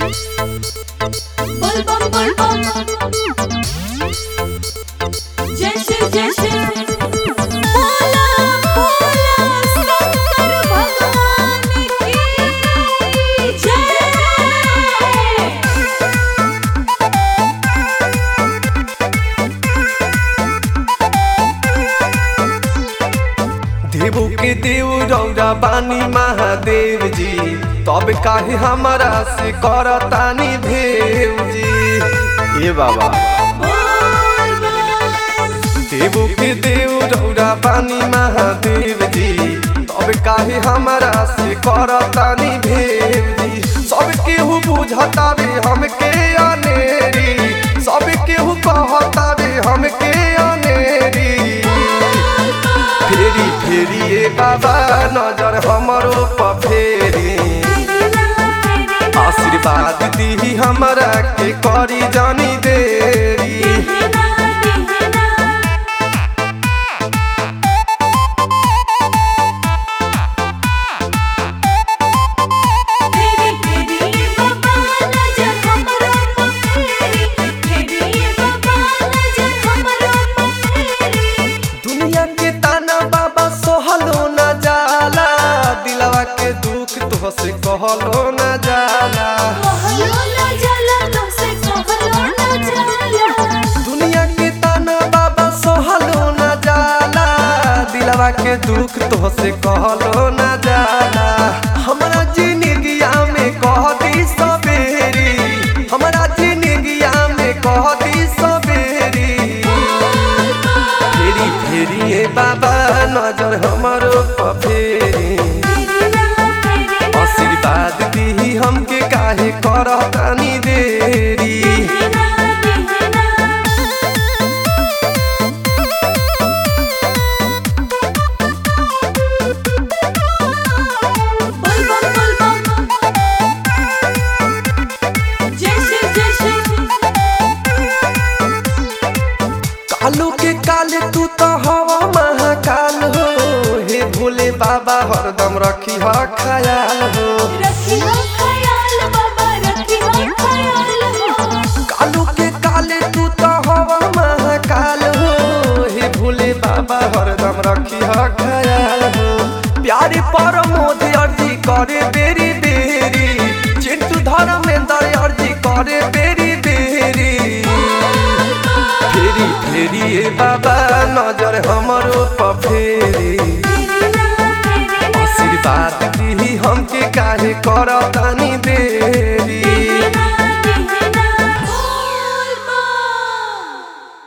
बोल बम बोल बम जय शिव जय शिव बोला बोला शंकर भगवान की जय देवो के देव रौरा बानी महादेव जी तब काहे हमारा से करतानी भेव जी ये बाबा देवो के देव रौरा बानी महादेव जी तब काहे हमारा से करतानी भेव जी सब केहू बुझतावे हमके अनेरी सब केहू कहतावे हमके अनेरी फेरी फेरी ए बाबा नजर हमरो पर फेरी आशीर्वाद दी हमरा के करी जानी देरी दुनिया के ताना बाबा सोहलो न जाला दिलवा के दुख तो से कहलो न जाला दुनिया के ताना बाबा सोहलो न जाला दिलवा के दुख तो से कहलो न जाला हमरा जिंदगिया में कह दी सबेरी हमरा जिंदगिया में कह दी सबेरी फेरी फेरी ए बाबा नजर हमरो पर फेरी आशीर्वाद दी हमके काहे करतानी देरी कालू के काले तू तो हवा महाकाल हो हे भोले बाबा हरदम रखी ह ख्याल हो कालू के काले तू तो हवा महाकाल हो हे भोले बाबा हरदम रखी ह ख्याल हो प्यारे पर मोदी अर्जी करे बेरी बेरी चिंटू धर्मेंद्र अर्जी करे बेरी बेरी फेरी फेरी ए बाबा नजर हमरो पर फेरी आशीर्वाद दी हमके काहे करतानी